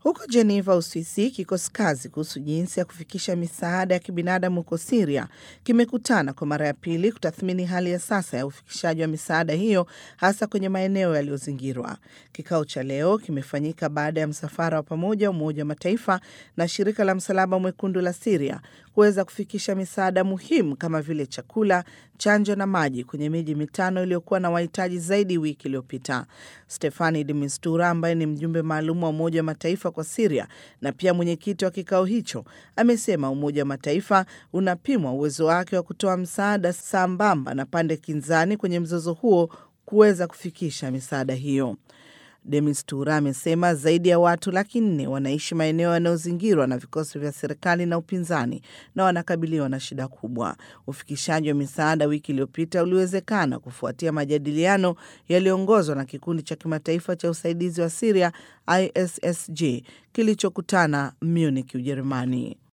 Huko Geneva, Uswisi, kikosi kazi kuhusu jinsi ya kufikisha misaada ya kibinadamu huko Siria kimekutana kwa mara ya pili kutathmini hali ya sasa ya ufikishaji wa misaada hiyo hasa kwenye maeneo yaliyozingirwa. Kikao cha leo kimefanyika baada ya msafara wa pamoja wa Umoja wa Mataifa na shirika la Msalaba Mwekundu la Siria kuweza kufikisha misaada muhimu kama vile chakula, chanjo na maji kwenye miji mitano iliyokuwa na wahitaji zaidi wiki iliyopita. Stefani de Mistura ambaye ni mjumbe maalum wa Umoja wa Mataifa kwa Siria na pia mwenyekiti wa kikao hicho amesema Umoja wa Mataifa unapimwa uwezo wake wa kutoa msaada sambamba na pande kinzani kwenye mzozo huo kuweza kufikisha misaada hiyo. Demistura amesema zaidi ya watu laki nne wanaishi maeneo yanayozingirwa na vikosi vya serikali na upinzani na wanakabiliwa na shida kubwa. Ufikishaji wa misaada wiki iliyopita uliwezekana kufuatia majadiliano yaliyoongozwa na kikundi cha kimataifa cha usaidizi wa Siria ISSG kilichokutana Munich, Ujerumani.